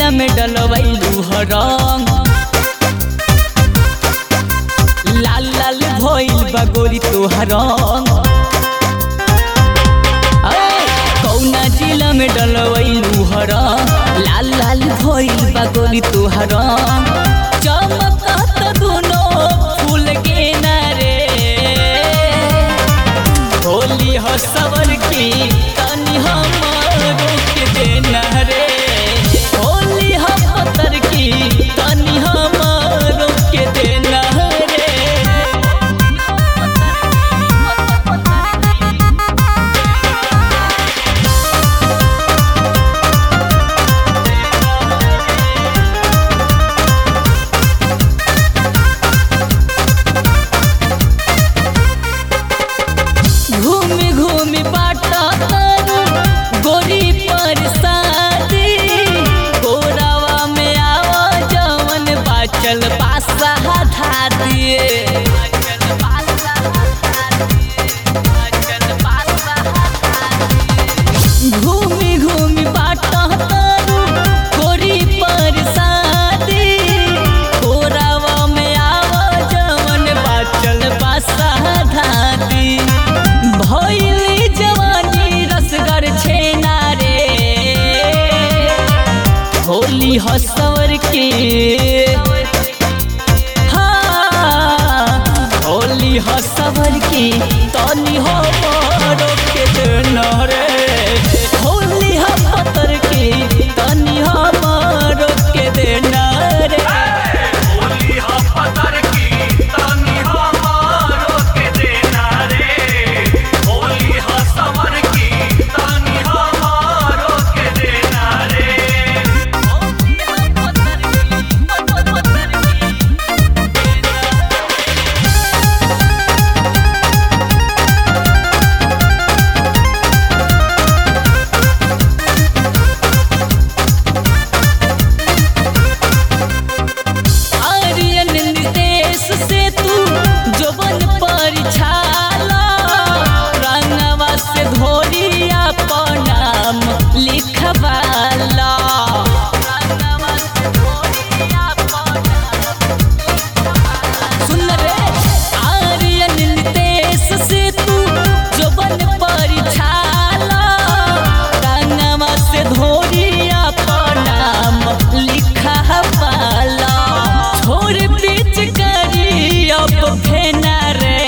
जिला में डलवैलू हरंग लाल लाल भइल बा गोरी तोहर रंग कौना जिला में डलवैलू हरंग लाल लाल भइल बा गोरी तोहर रंग चमकत दुनो फूल के नारे होली हो सवर की तनी हमरो के देना रे होली हो पतर की तनी हमरो के देना रे घूमी घूमी बाटा तारू गोरी पर शादी कोरावा में आवा जवन बाचल पासा धा दिए घूमी घूमी बाटा तारू गोरी पर शादी कोरावा में आवा जवन बाचल पासा धा दी भइली जवानी रसगर छेना रे होली हसवर के हाँ, होली हसवर के तनी हो बड़ो के देना रे होली हम पतर के तनी हमारो के देना रे होली हा पतर की तनी हमारो के देना रे होली हा सवर की तनी हमारो के देना रे आर्यन निर्देश से तू जोबन पर छाला रंगवा से धोरिया नाम लिखवाला सुन रे आर्यन निर्देश से तू जोबन पर छाला रंगवा से धोरिया नाम लिखवाला छोड़ बीच करी अब फेना रे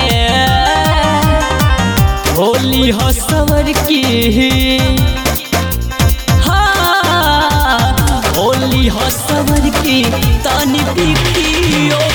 होली हो सवर की हाँ होली हो सवर की तनी पिकियो